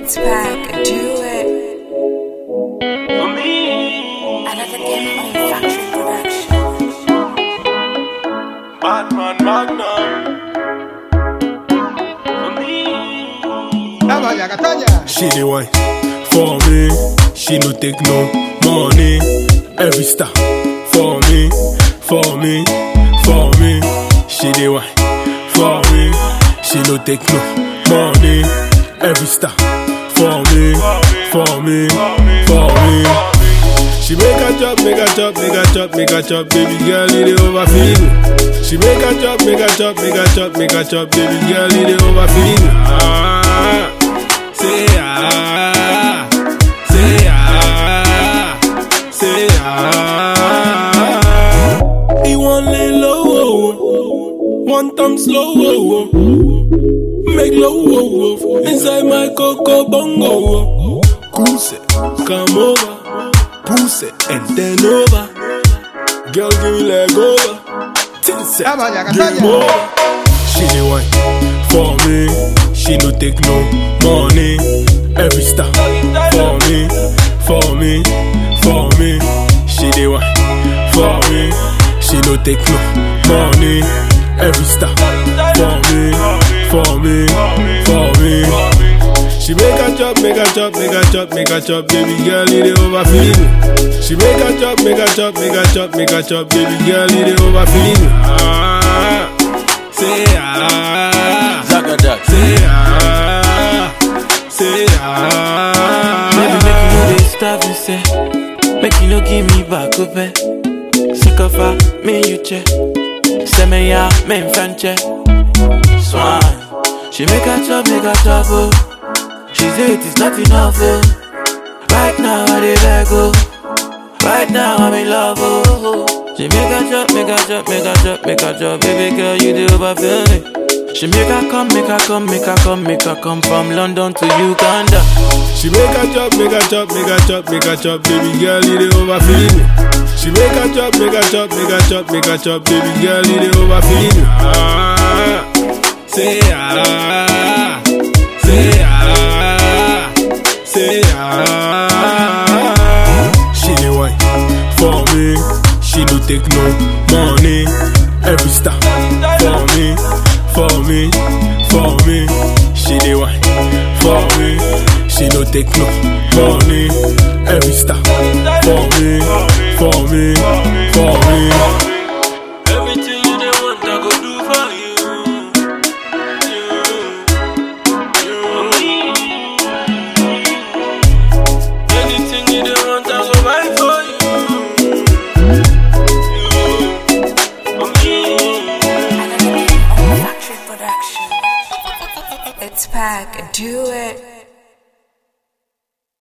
It's back, do it. For me, Another game on factory production. Batman Magnum. For me, Katanya, Katanya. She the one for me. She no take no money. Every star for me, for me, for me. She the one for me. She no take no money. Every star for me, for me, for me. She make a chop, make a chop, make a chop, make a chop, baby girl, it overfeed me. She make a chop, make a chop, make a chop, make a chop, baby girl, it overfeed me. Ah, say ah, say ah, say ah. He want lay low, one time slow, make low inside my coco bongo. Cruise it, come over. Push it and then over. Girl, give me leg over. Tinset, Katanya, game Katanya. over. She the one for me. She no take no money. Every star for me, for me, for me. She the one for me. She no take no money. Every star for me, for me, for me. She make a chop, make a chop, make a chop, make a chop, baby girl, it overfeed me. She make a chop, make a chop, make a chop, make a chop, baby girl, it overfeed me. Ah, say ah, Zagadak. say ah, say Baby, make you ah. know they stop me, say. Make you no give me back up, eh. Sick of her, me you check. Say me ya, me in front check. Swan. She make a chop, make a chop, oh. She say it is not enough, oh. Right now I dey beg, oh. Right now I'm in love, oh. She make a chop, make a chop, make a chop, make a chop, baby girl, you dey overfill me. She make her come, make her come, make her come, make her come from London to Uganda. She make a chop, make a chop, make a chop, make a chop, baby girl, it overfeed me. She make a chop, make a chop, make a chop, make a chop, baby girl, it overfeed me. Ah, say ah, say ah, say ah. She the one for me. She no take no money. Every star for me, for me, for me. She the one for me. She no take no money. Every star for me, for me, for me. Everything you dey want, I go do for you. Anything you dey want, I go buy for you. Another game on factory production. It's back, do it.